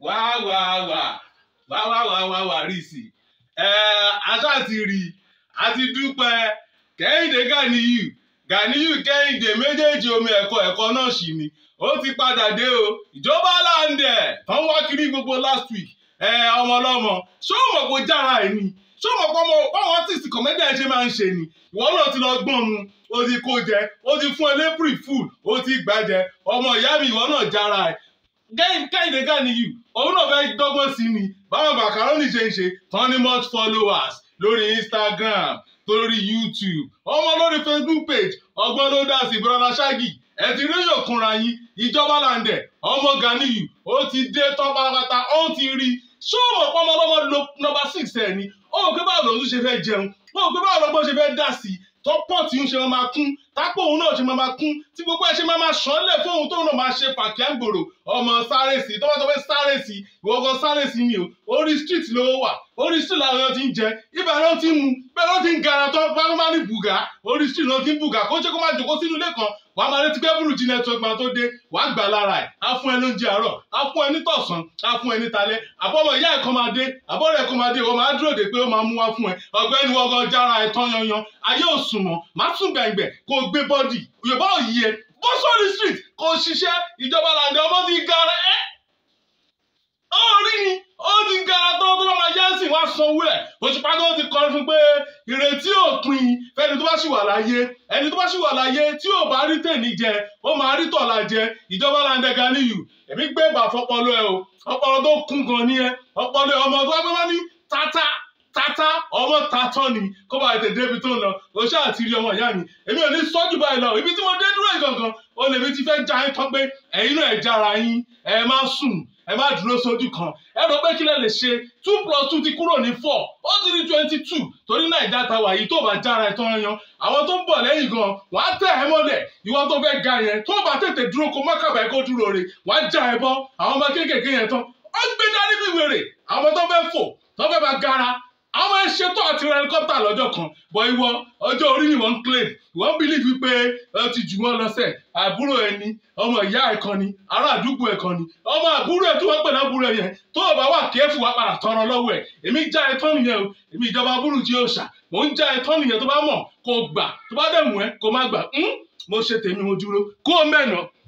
wá wá wá wá wá wá wá wá rí sí ẹ aṣá ti rí àti dúpẹ́ kẹ́hìndé Ganiyu Ganiyu kẹ́hìndé méjèèjì omi ẹ̀kọ́ ẹ̀kọ́ náà sì ni ó ti padà dé o ìjọba láǹdẹ̀ tán wá kiri gbogbo last week ẹ ọmọ ọlọ́mọ ṣé ó mọ̀ pé jára ẹ̀ ni ṣé ó mọ̀ pé ọmọ báwọn artist comedian ṣe máa ń ṣe ni ìwọ náà ti lọ gbọ́n mu ó ti kó jẹ ó ti fún ẹ lépùrì full ó ti gbàjẹ ọmọ ìyá mi ìwọ náà jára ẹ̀ kẹ́hìndé Ganiyu òun náà fẹ́ dọ́gbọ́n sí ni báwọn macaroni ṣe ń ṣe tán ní much followers lórí Instagram lórí YouTube ọmọ lórí Facebook page ọgbọ́n ló dá sí brother Shaggy ẹ ti rí yòókùnra yín ìjọba làǹdẹ̀ ọmọ Ganiyu ó ti dé tán pátápátá ó ti rí ṣé o mọ̀ pọ́nmọ́ lọ́wọ́ lo number six ẹ̀ ni ó mọ̀ pé báwo lòun ṣe fẹ́ jẹun ó mọ̀ pé báwo lọ́gbọ́n ṣe fẹ́ dà sí tó pọ̀ tí ń ṣe máa kún tápò òun náà ṣe máa kún tí gbogbo ẹ̀ ṣe máa máa ṣánlẹ̀ fóun tóun náà máa ṣe fàkíàgbòrò ọmọ sáré sí tó bá sọ pé sáré sí ìwọ kan sáré sí ni o orí street ló wà orí street làwọn èèyàn ti ń jẹ ibà náà ti ń mu bẹ́ẹ̀ ló ti ń gara tán bá má ní bùgà orí street náà ti ń bùgà kó ṣe kó máa jòkó sínú ilé kan wàá máa retí pé burújí network máa tó dé wàá gbà lára ẹ̀ á fún ẹ lóúnjẹ àárọ̀ á fún ẹ ní tọ̀sán á fún ẹ ní talẹ́ àbọ̀mọ̀ ìyá ẹ̀ kan máa dé àbọ̀rẹ̀ ẹ̀ kan máa dé wọ́n máa dúró de pé ó máa mú wá fún ẹ ọ̀gbẹ́ni wọ́gọ́ jára ẹ̀ tán yanyan ayé ò sùn mọ́ má sùn gbẹ̀ngbẹ̀ kó o gbé bọ́dì yorùbá ò yí ẹ bọ́ sórí street kó o ṣiṣẹ́ ìjọba làǹdẹ̀ ọmọ ti gara ẹ́ ó rí ni ó ti gara tó tó bá máa yá sí wá sanwó ẹ̀ òṣùpá tó ti kọrin fún pé ìrètí òpin fẹ́ni tó bá ṣì wà láyé ẹni tó bá ṣì wà láyé tí ò bá rí tèmi jẹ ó máa rí tọ̀la jẹ ìjọba làǹdẹ̀ Ganiyu èmi gbé bà fọpọlọ ẹ o ọpọlọ tó kún gan ni ẹ ọpọlọ ọmọ tó wá pé wá ní tata tata ọmọ tatọ ni kó bá ètè débi tó ń lọ o ṣáà ti rí ọmọ ìyá mi èmi ò ní sọ́jú báyìí lọ ibi tí mo dé dúró ìgangan o lèmi ti fẹ́ já yín tán pé ẹ̀yin náà ẹ̀ jára yín ẹ má sùn ẹ má dúró sójú kan ẹ rò pé kí lẹ lè ṣe two plus two ti kúrò ní four ó ti di twenty two torí nàìjà ta wà yìí tó bá jára ẹ tán yan àwọn tó ń bọ̀ lẹ́yìn gan wàá tẹ̀ ẹ́ mọ́lẹ̀ ìwọ tó fẹ́ ga yẹn tó bá tètè dúró kó má kàbà ẹ kó dúró re wàá já ẹ bọ́ àwọn ọmọ kéékèèké yẹn tán ó gbé dání bí wèrè àwọn tó fẹ́ fò tó fẹ́ bá gara àwọn ẹ ṣètò àti ra helicopter lọ́jọ́ kan bọ̀ ìwọ ọjọ́ orí ni wọ́n ń claim ìwọ́n believe pé ẹ ti jù wọ́n lọ́sẹ̀ àbúrò ẹni ọmọ ìyá ẹ̀ kan ni ará àdúgbò ẹ̀ kan ni ọmọ àbúrò ẹ̀ tí wọ́n pè lábúrò ẹ̀ yẹn tó o bá wà kéèfù wá padà tọrọ lọ́wọ́ ẹ̀ èmi já ẹ tán nìyẹn o èmi ìjọba burújí òòṣà mò ń já ẹ tán nìyẹn tó bá mọ̀ kó gbà tó bá dẹ̀ mú ẹ kó má gbà mo ṣe tèmi mo dúró kó o mẹ́nà